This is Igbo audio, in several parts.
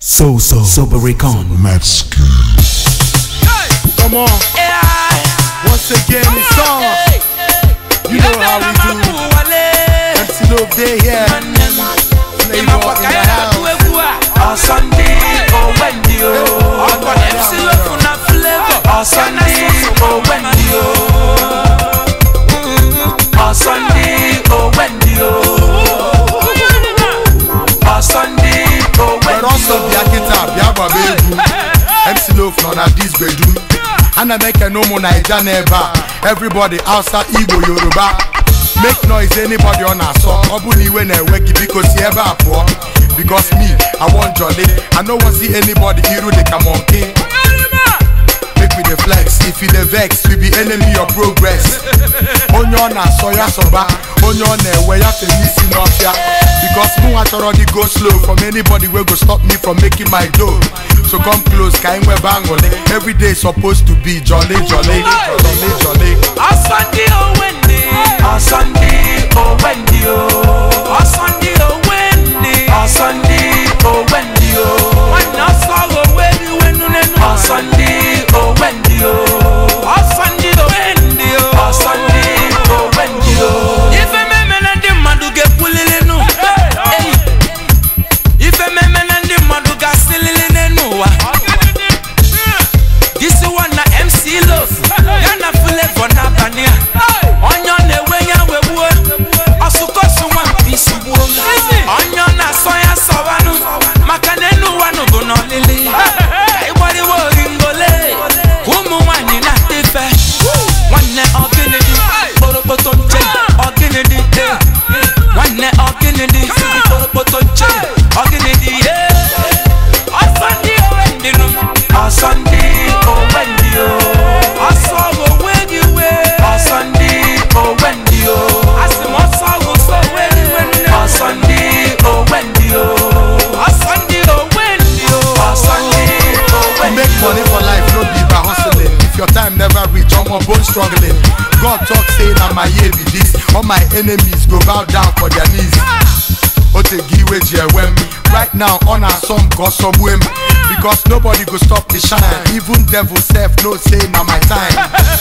So so Sobericon Metzky. Come on, once again it's on. You know how we do. MC Love Day here. Flavor in the house. But also bịa kịta bịa gbaba egwu MC Love nọ na dis bedroom ana m ekene ụmụ naija n'ebe a everybody outside igbo yoruba make noise anybody ọ na-asọ ọ bụ na iwe na-ewe gị biko si ebe a pụọ because me i wan jolly i no wan see anybody iru dị ka monkey make we dey flex if you dey vex we be enemy of progress onye ọ na-asọ ya sọba onye ọ na-ewe ya fere isi n'ọfịa because mụ chọrọ dị go slow from anybody wey go stop me from making my dough so come close ka anyị nwebe aṅụrị every day supposed to be jolly jolly jolly jolly ife mmemme na ndị mmadụ ga-ekwulili nụ Eyi. ife mmemme na ndị mmadụ ga-asịlili n'enu ụwa This one na MC Love ya na Flavor n'abalị a onye ọ na-ewe ya wegbuo ọsụkọsụ nwa mpi sugbuo onye ọ na-asọ ya sọwanụ maka na enu ụwa nụ bụ n'ọlịlị ka ịgbariwa oringole ka ụmụ nwaanyị na-ata ife nwanne ọgịnịdị kpọrọkpọtọ nche ọgịnịdị eh. nwanne ọgịnịdị kpọrọkpọtọ nche ọgịnịdị eh. ọsọ ndị owe ndị nụ ọsọ ndị owe ndị o ọsọ owe gị we ọsọ ndị owe ndị o asị m ọsọ ọsọ owe gị we nne ọsọ ndị owe ndị o ọsọ ndị owe ndị o ọsọ ndị owe To ndị make money for life no be by hustling if your time never reach omo bone struggling god talk say na my year be this all my enemies go bow down for their knees otegi iwe ji ewe m right now ọ na-asọ m ka ọ sọgbue m because nobody go stop the shine even devil sef know say na my time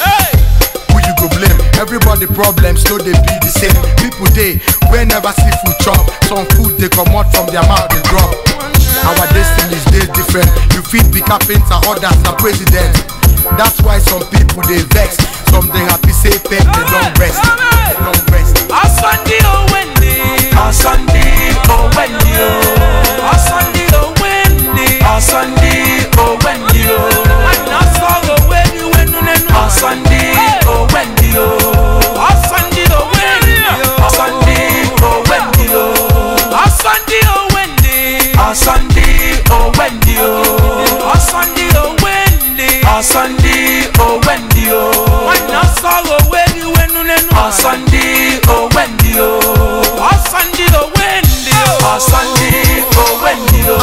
who you go blame everybody problems no dey be the same people dey wey never see food chop some food dey comot from their mouth dey drop our destinies dey different you fit be carpenter others na president that's why some people dey vex some dey happy say pep dey don rest dey don rest. ọsọ ndị owe ndị ọsọ ndị owe ndị o ọsọ ndị owe ndị ọsọ ndị owe ndị o nwanne ọsọ owe gị wenu nenu ọsọ ndị owe ndị o ọsọ ndị owe ndị o ọsọ ndị owe ndị o ọsọ ndị owe ndị ọsọ ndị owe ndị o ọsọ ndị owe ndị ọsọ ndị owe ndị o nwanne ọsọ owe gị wenu nenu ọsọ ndị owe ndị o ọsọ ndị owe ndị o ọsọ ndị owe ndị o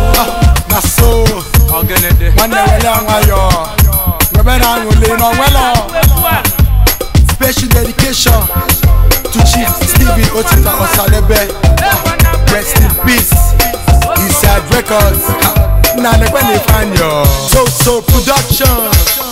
na so ọgẹnẹdẹ nwanne wele nwayọ webe na aṅụle n'onwelo special dedication to chief stephen otita osadebe rest in peace inside records na nekwe na ifanyo so so production